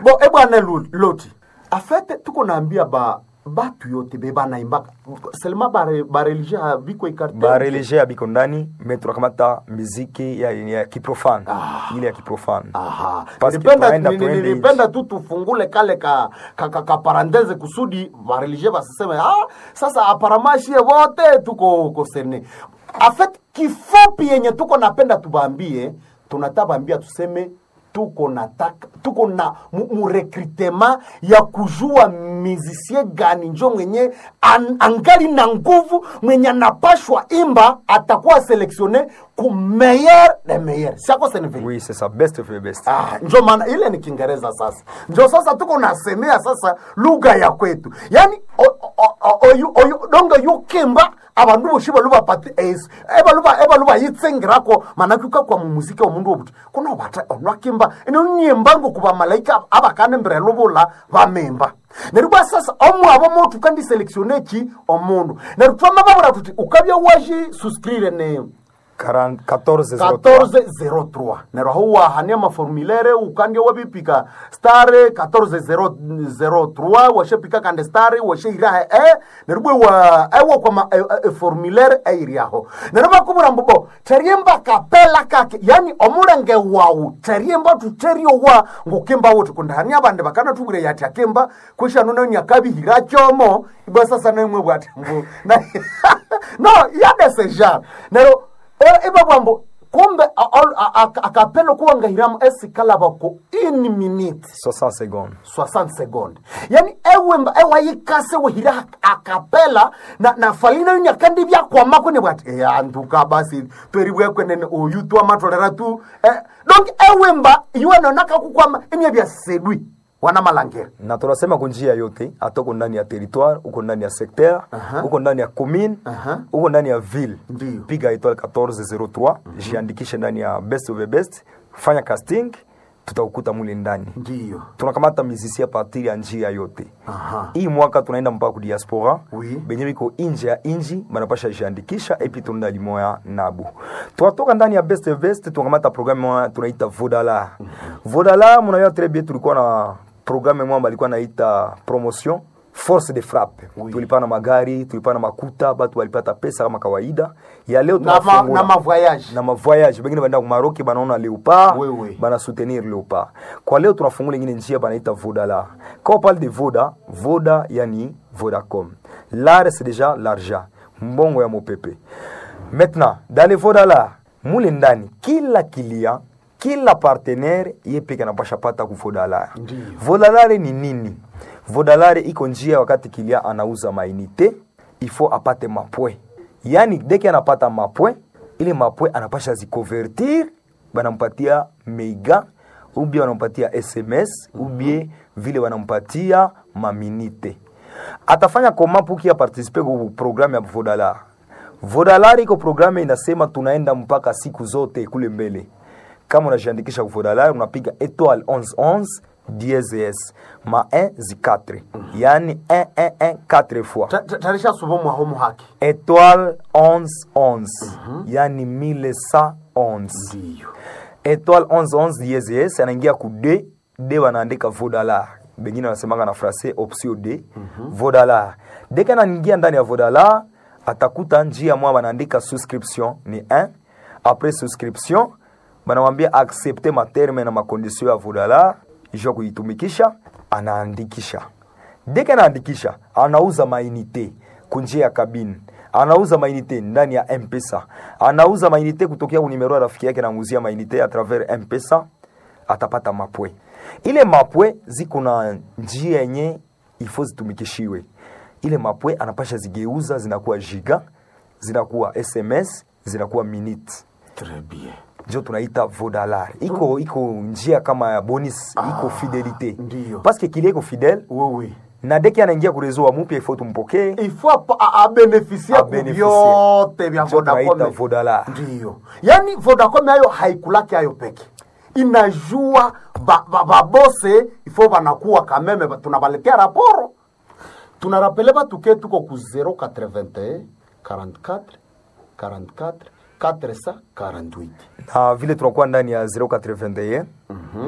bo e bwana Lu- loti afete tuko naambia ba batu yote be banaimbaka selema bare bareligie biko ikarte bareligie abiko ndani me tunakamata miziki ya, ya kiprofane ile ya kiprofane Aha. Parce que Nilipenda tunaenda ni- ni- tuende nilipenda tu tufungule kale ka, ka, ka, ka parantese kusudi vareligie basiseme ah, sasa aparamashie wote tuko kosene afet kifupi yenye tuko napenda tubambie tunatabambia tuseme tuko nataka tuko na mu- murekrutema ya kujua mizisie gani njo mwenye an, angali na nguvu mwenye anapashwa imba atakuwa selektione ku meilleur de meilleur siako senevili oui c'est ça best of the best Ah, njo maana ile ni Kiingereza sasa, njo sasa tuko nasemea sasa lugha ya kwetu, yani o- o- o- oyu oyu donga yukimba abandu boshi baluba pati es ebaluba ebaluba yitsengirako manake ukakwa mu muziki wa mundu obuti kuno bata onwakimba ino nyembango kuba malaika abakane mbere lubula bamemba neryo bwa sasa omwabo motu kandi selectione ki omundu neryo twamababura tuti ukabya waji suscrire ne 40 14 03. 1403 neryo aho wahania maformulaire ukandya wabipika stare 1403 washepika kande stare washeiraha e neryo bwe wa ewa kwa ma, e, e, formulaire eiriaho neryo bakubura mbobo teriemba kapela kake yani omulenge wawu teriemba tuterio wa ngukimba wuti kundahania abandi bakana tubwire yati akimba kwishano nayo nyakabihira kyomo ibwa sasa nemwe bwati mbu na- no yadeseja neryo E- iba bwambo kumbe a- a- a- a- akapelo kuwangahiramu esikala bako ini minute 60 secondes 60 seconde yani ewemba ewayikase wehira akapela na, na falina yunya kandi byakwamako ne bwati e anduka basi peribwekwenene oyu twamatolera tu eh, donc ewemba iwenonaka kukwama emya byasedwi wana malangera na tunasema kunjia yote hata uko ndani ya territoire uko ndani ya secteur Aha. uko ndani ya commune Aha. uko ndani ya ville Ndiyo. piga étoile 1403 jiandikishe ndani ya best of the best fanya casting tutakukuta mule ndani ndiyo tunakamata mizisia partir ya njia yote Aha. hii mwaka tunaenda mpaka ku diaspora Oui. benye biko inje ya inji banapasha jiandikisha epi tunaenda limoya nabu twatoka ndani ya best of best tunakamata programme moya tunaita vodala vodala munayo très bien tulikuwa na programme moya balikuwa naita promotion force de frappe Oui. tulipana magari tulipana makuta batu walipata pesa kama kawaida ya leo na, ma, tunafungula na mavoyage na mavoyage bengine baenda kumaroki banaona leopard Oui, oui. bana soutenir leopard kwa leo tunafungula ingine njia banaita vodala quand on parle de voda voda yani vodacom l'art c'est déjà l'argent mbongo ya mopepe maintenant dans le vodala mule ndani kila kilia kila partenaire ye peke anapasha pata ku vodalare Ndiyo. vodalare ni nini vodalare iko njia wakati kilia anauza mainite ifo apate mapwe yani deke anapata mapwe ile mapwe anapasha zikonvertir banampatia mega ubie wanampatia sms ubie vile wanampatia maminite atafanya koma puki apartisipe ku programme ya vodalar vodalar iko programme inasema tunaenda mpaka siku zote kule mbele kama unajiandikisha ku vodalar unapiga etoile 1111 DSS ma 1 zi 4 yani 1 1 1 4 fois Ta- ta- tarisha subo mwaho muhaki étoile 1111 yani 1111 ndiyo étoile 1111 DSS anaingia ku d d wanaandika vodalar bengine wanasemanga na francais option d vodalar deke anaingia ndani ya vodalar atakuta njia mwa wanaandika souscription ni 1 après souscription banamwambia accepte materme na makondition ya vodalar jua kuitumikisha anaandikisha deke anaandikisha anauza mainite kunjia ya kabine anauza mainite ndani ya mpesa anauza mainite kutokea kunimero ya rafiki yake namuzia mainite a travers mpesa atapata mapwe ile mapwe ziko na njia yenye ifo zitumikishiwe ile mapwe anapasha zigeuza zinakuwa giga zinakuwa sms zinakuwa minute Très bien. njo tunaita vodalar iko iko njia kama ya bonus iko fidelite ndiyo. paske kilia iko fidele Oui, oui. na deki anaingia kurezo wa mupya ifo tumpokee il faut apa- a- abenefisie ku Abenefisie. vyote vya Njo tunaita Vodacom. Vodala. Ndiyo, yaani Vodacom hayo haikulaki hayo peke, inajua ba- ba- babose ifo banakuwa kameme, ba- tunabaletea raporo tunarapele batuke tuko ku 081 44 44 448 na vile tunakuwa ndani ya 081